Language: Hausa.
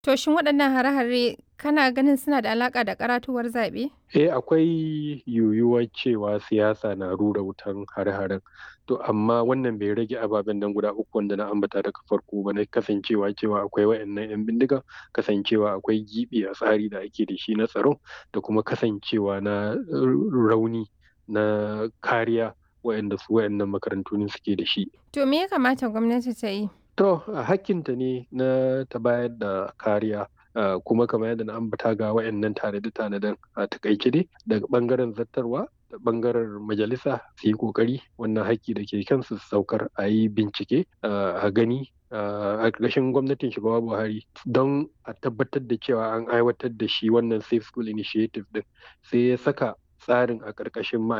To shin waɗannan hare-hare kana ganin suna da alaƙa da ƙaratuwar zaɓe? Eh, akwai yiwuwar cewa siyasa na rura wutan hare-haren. To amma wannan bai rage ababen nan guda uku wanda na ambata daga farko ba na kasancewa cewa akwai waɗannan 'yan bindiga, kasancewa akwai giɓi a tsari da ake da shi na tsaro da kuma kasancewa na rauni na kariya waɗanda su waɗannan makarantu suke da shi. To me ya kamata gwamnati ta yi? To hakkinta ne na ta bayar da kariya Uh, kuma kamar yadda na ambata ga wayannan tanade-tanaden a takaice dai daga bangaren zattarwa da bangaren majalisa su yi kokari wannan haƙƙi da ke kansu su saukar a yi bincike uh, a gani a ƙarƙashin gwamnatin shugaba buhari don a tabbatar da cewa an aiwatar da shi wannan safe school initiative din sai ya saka tsarin a ƙarƙashin